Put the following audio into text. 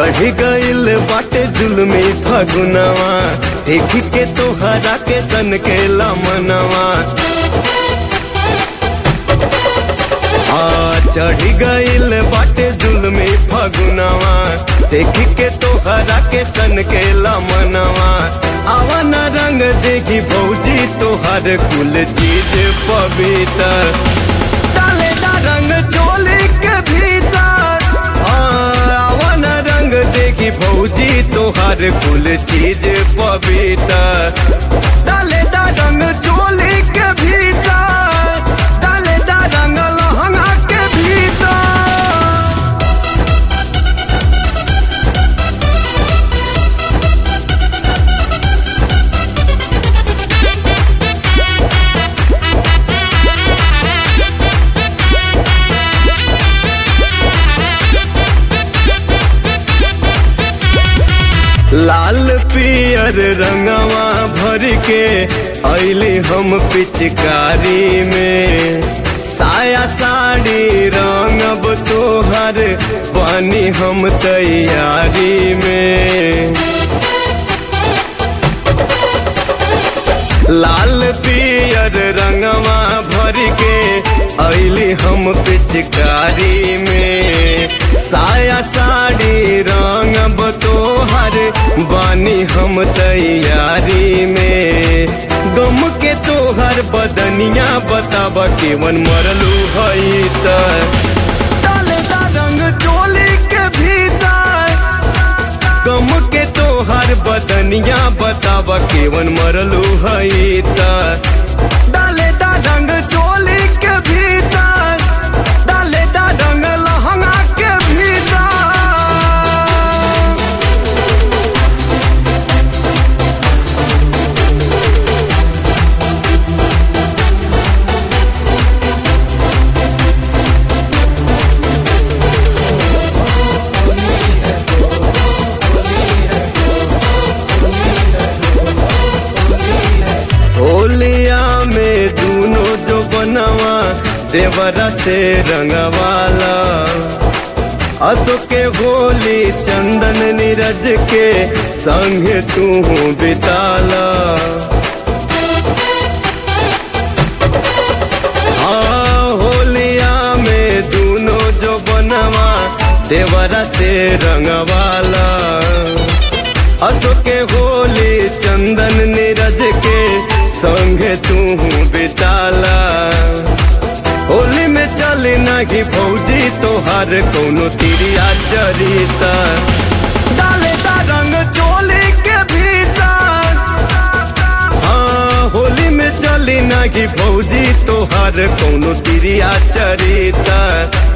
चढ़ गइल बाटे जुलमी फगुनवा देख के तोहरा के सन के लमनवा आ चढ़ गइल बाटे जुलमी फगुनवा देख के तोहरा के सन के लमनवा आवन रंग देखी भौजी तोहर कुल चीज पवित्र डालेदा रंग चोली के भीतर आ, आवन रंग देखी भौजी तोहर कुल चीज पवित्र डालेदा रंग चोली के भीतर डालेदा रंग लहंगा के भीतर लाल पियर रंगवा भर के अली हम पिचकारी में साया साड़ी रंगब तोहर बनी हम तैयारी में लाल पियर रंगवा भर के अली हम पिचकारी में साया साड़ी रंगब तोहर बानी हम तैयारी में गम के तोहर बदनिया बताब केवन मरलू हई त डालेदा रंग चोली के भीतर गम के तोहर बदनिया बताब केवन मरलू हई त डालेदा रंग चोली के भीतर डालेदा रंग लहंगा के भीतर होलिया में दूनो जो बनवा देवरा से रंगवाला असो के होली चंदन नीरज के संग तू बिताला हाँ होलिया में दूनो जो बनवा देवरा से रंगवाला असो के होली चंदन नीरज के संग तू बिताला होली में चली नाही फौजी तोहार कोनो तिरिया चरिता डालेदा रंग चोली के भीतर हाँ होली में चली नाही फौजी तोहार कोनो तिरिया चरिता